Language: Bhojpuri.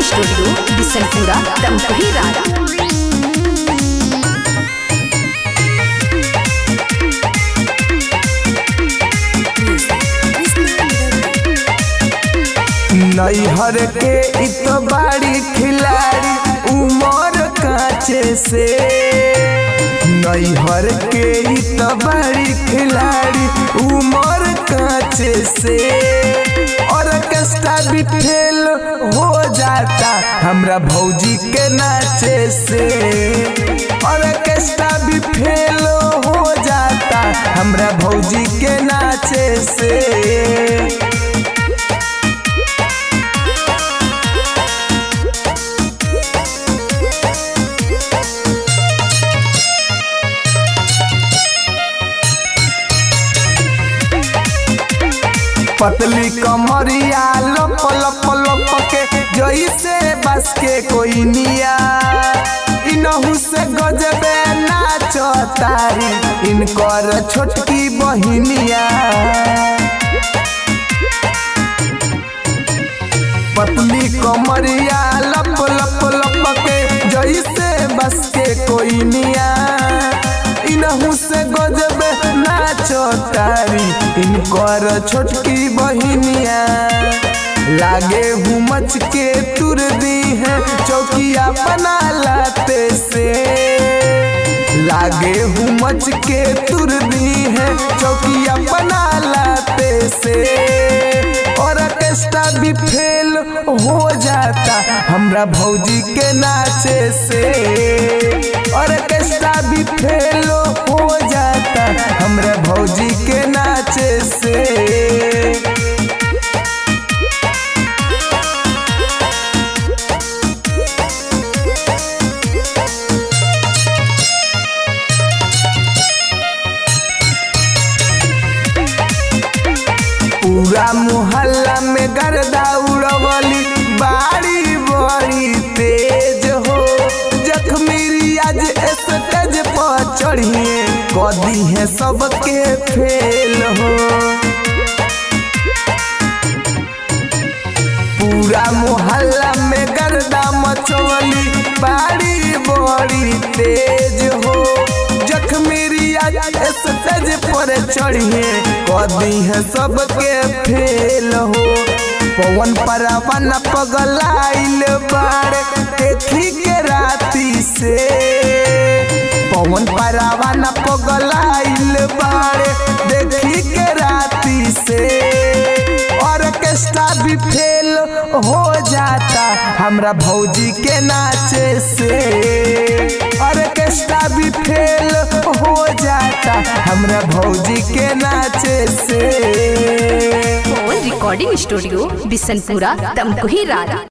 स्टूडियो बिसनपुरा दमकही रारा नैहर के इत बाड़ी खिलाड़ी उमर काचे से नैहर के इत बाड़ी खिलाड़ी उमर काचे से ऑर्केस्ट्रा भी फेल हो जाता हमरा भौजी के नाचे से ऑर्केस्ट्रा भी फेल हो जाता हमरा भौजी के नाचे से पतली कमरिया लप लप लप के जैसे बस के कोई निया इनहू से गजबे नाच तारी इनकर छोटकी बहिनिया पतली कमरिया लप लप लप के जैसे बस के कोई निया इनहू से गजबे नाच तारी इनकर छोटकी बहिनिया लागे हूँ मच के तुर दी है चौकिया बना लाते से लागे हूँ मच के तुर दी है चौकिया बना लाते से और ऑर्केस्ट्रा भी फेल हो जाता हमरा भौजी के नाचे से ऑर्केस्ट्रा भी फेल हो जाता हमरा भौजी के नाचे से पूरा मोहल्ला में गर्दा उड़वली बाड़ी बड़ी तेज हो जखमी आज स्टेज पर चढ़िए कदी है सबके फेल हो पूरा मोहल्ला में गर्दा मचवली बाड़ी बड़ी तेज हो जखमी आज स्टेज पर चढ़िए कदी है सबके फेल हो पवन परवन पगलाइल बाड़े देखी के राती से पवन परवन पगलाइल बाड़े देखी के राती से ऑर्केस्ट्रा भी फेल हो जाता हमरा भौजी के नाचे से ऑर्केस्ट्रा भी फेल हो जाता हमरा भौजी के नाचे से रिकॉर्डिंग स्टूडियो बिसनपुरा दमकही रारा